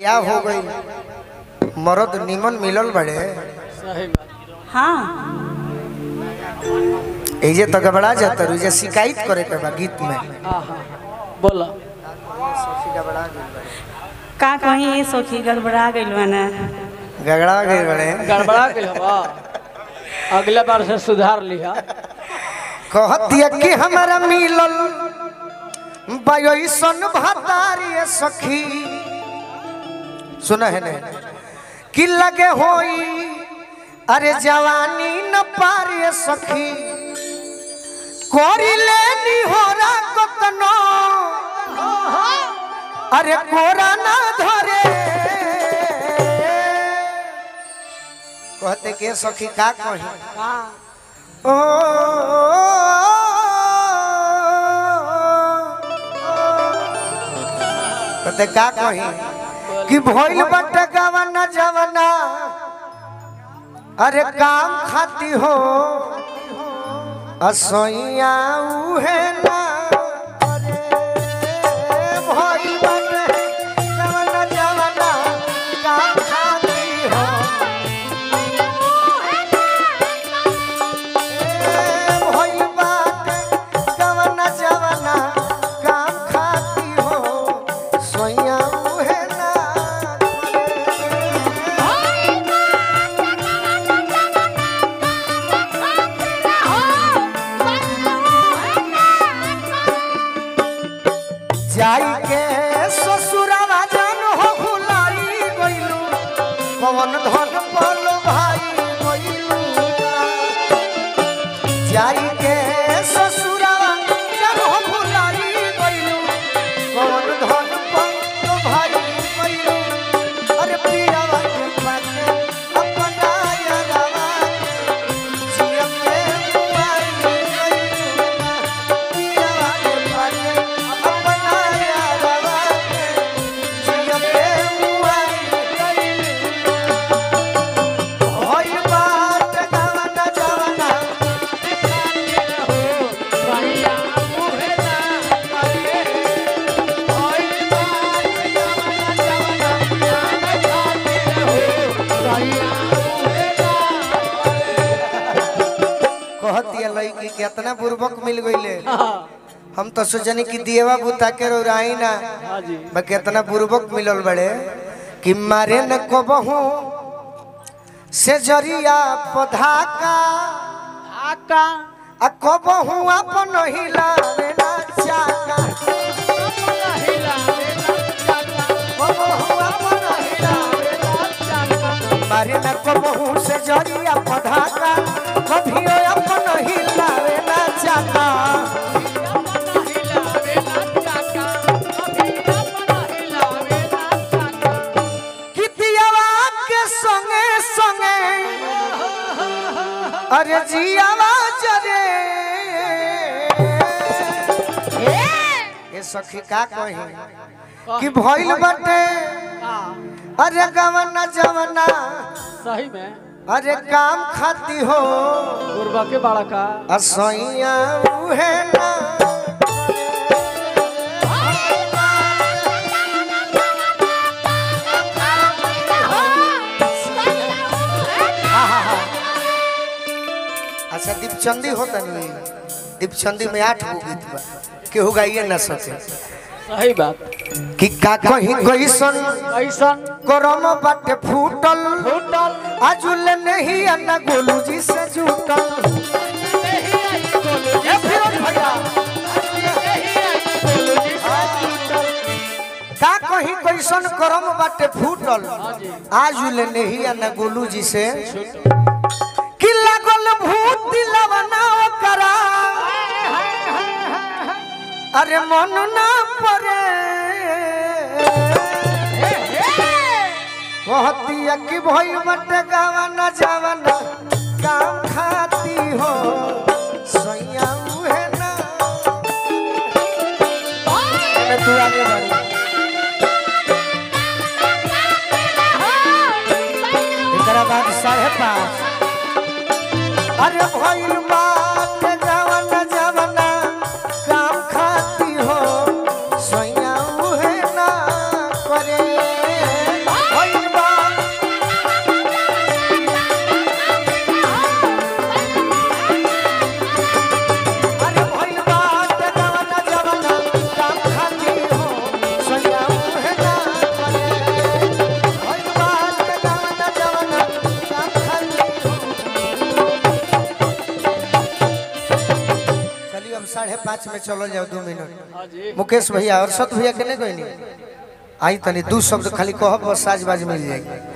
क्या हो गई मरद निमन मिलल बड़े सही बात हाँ एजे तो घबरा जाता रू जे शिकायत करे के बा गीत में हाँ हाँ बोला का कहीं ये सखी गड़बड़ा गइल बा ना गगड़ा गए बड़े गड़बड़ा गई हवा अगले बार से सुधार लिया कहतिया कि हमारा मिलल बयसन भतारी सखी सुना है ने कि लगे होई अरे जवानी न पारी सखी कोरी लेनी हो रा कतनो अरे कोरा ना धरे कहते के सखी का कही ओ कहते का कही कि भइल बटे गवना जवना अरे काम खाती हो असैया उहे ना करे। भइल बाटे गवना जवना काम खाती हो भइल बाटे गवना जवना काम खाती हो सोइया उहे ना जाई के ससुरावा जान हो भुलाई गइलू पवन धन पल भाई गइलू जाई के ससुरावा जान हो भुलाई गइलू पवन धन पल भाई गइलू अरे पियावा के पाके अपना यारावा जिया के मुआई गइलू पियावा के पाके अपना यारावा जिया के मुआई गइलू होई बात गावना जावना कहती है लड़की के इतना बुर्बक मिल गईले हम तो सोचनी कि दिएवा बुता के रोराई ना हाँ जी बाकी इतना बुर्बक मिलल बड़े कि मारे न कबहू से जरिया पधा का आका आ कबहू अपन हिलावे ना चाका कबहू अपन हिलावे ना चाका मारे न कबहू से जरिया पधा का कभी अपन हिलावे ना चाका कितियावा के संगे संगे अरे जियावा जरे ये सखी का कही कि भइल बटे अरे गवना जवना सही में अरे काम खाती हो गुरबा के बाड़ा का असैया उहे ना अच्छा दीपचंदी होता नहीं दीपचंदी में आठ गो गीत बा केहू गाइए ना सके सही बात कि का कहीं कैसन ऐसन करम बाटे फूटल होटल आजुल नहीं अन्ना गोलू जी से जुटल ए फिरोज भैया का कहीं कैसन करम बाटे फूटल आजुल नहीं अन्ना गोलू जी से कि लागल भूत दिलवना करा अरे मन ना परे कहतिया कि भइल बटे गावना जावना काम खाती हो सैया उहे ना अरे तू आगे बढ़ एकरा बाद साढ़े पाँच अरे भइल बात जावना जावना काम खाती हो सैया उहे ना करे अब साढ़े पाँच में चलो जाओ दो मिनट हाँ जी मुकेश भैया और सत भैया के नहीं कोई नहीं आई तनी दू शब्द खाली कहब बस साज बाज मिल जाएगी